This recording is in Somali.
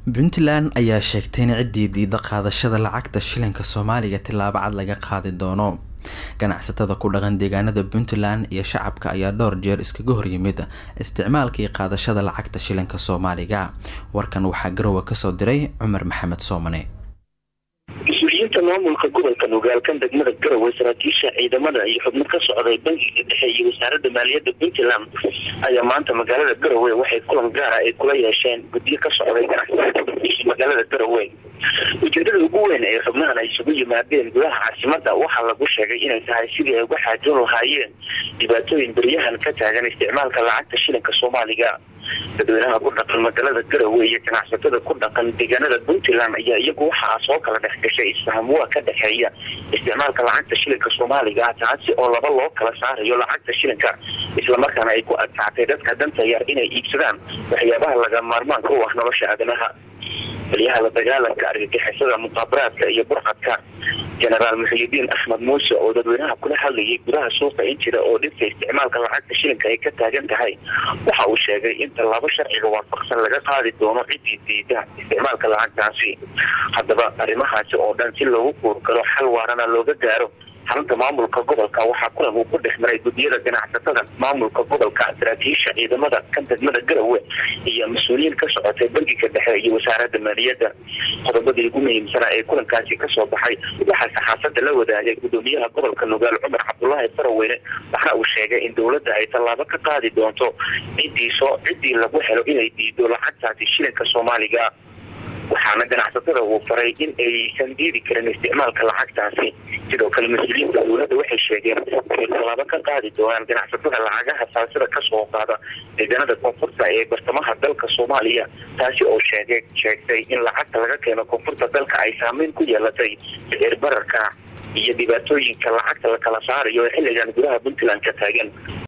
puntland ayaa sheegtay in ciddii diida qaadashada lacagta shilinka soomaaliga tilaabo cad laga qaadi doono ganacsatada ku dhaqan deegaanada puntland iyo shacabka ayaa dhowr jeer iskaga horyimid isticmaalka iyo qaadashada lacagta shilinka soomaaliga warkan waxaa garowe kasoo diray cumar maxamed soomane mas-uuliyiinta maamulka gobolka nogaalkan degmada garowe saraakiisha ciidamada iyo xubno ka socday bangiga dhexe iyo wasaaradda maaliyadda puntland ayaa maanta magaalada garowe waxay kulan gaara ay kula yeesheen guddiyo ka socday ganacsatada magaalada garowe ujeedada ugu weyn ee xubnahan ay isugu yimaadeen gudaha caasimada waxaa lagu sheegay inay tahay sidii ay uga xaajoon lahaayeen dhibaatooyin beryahan ka taagan isticmaalka lacagta shilinka soomaaliga dadweynaha ku dhaqan magaalada garowe iyo ganacsatada ku dhaqan deegaanada puntland ayaa iyagu waxaa soo kala dhex gashay isfahamwaa ka dhexeeya isticmaalka lacagta shilinka soomaaliga taasi oo laba loo kala saarayo lacagta shilinka islamarkaana ay ku adkaatay dadka danta yar inay iibsadaan waxyaabaha laga maarmaanka u ah nolosha aadanaha taliyaha la dagaalanka argagixisada muqaabaraadka iyo burcadka jenaraal muxiyidiin axmed muuse oo dadweynaha kula hadlayay gudaha suuqa injira oo dhibka isticmaalka lacagta shilinka ay ka taagan tahay waxa uu sheegay in tallaabo sharciga waafaqsan laga qaadi doono ciddii diida isticmaalka lacagtaasi haddaba arrimahaasi oo dhan si loogu guurgalo xal waarana looga gaaro xarunta maamulka gobolka waxaa kulan uu ku dhex maray guddiyada ganacsatada maamulka gobolka saraakiisha ciidamada kan degmada garowe iyo mas-uuliyiin ka socotay bangiga dhexe iyo wasaaradda maaliyadda qodobadii ugu muhiimsanaa ee kulankaasi kasoo baxay waxaa saxaafadda la wadaagay guddoomiyaha gobolka nugaal cumar cabdulaahi faraweyne waxna uu sheegay in dowladda ay tallaabo ka qaadi doonto ciddii soo ciddii lagu helo inay diido lacagtaasi shilinka soomaaliga waxaana ganacsatada uu faray in aysan diidi karin isticmaalka lacagtaasi sidoo kale mas-uuliyiinta dowladda waxay sheegeen inay tallaabo ka qaadi doonaan ganacsatada lacagaha saasida kasoo qaada deegaanada koonfurta ee bartamaha dalka soomaaliya taasi oo sheege sheegtay in lacagta laga keeno koonfurta dalka ay saameyn ku yeelatay sicir bararka iyo dhibaatooyinka lacagta la kala saarayo ee xilligan gudaha puntland ka taagan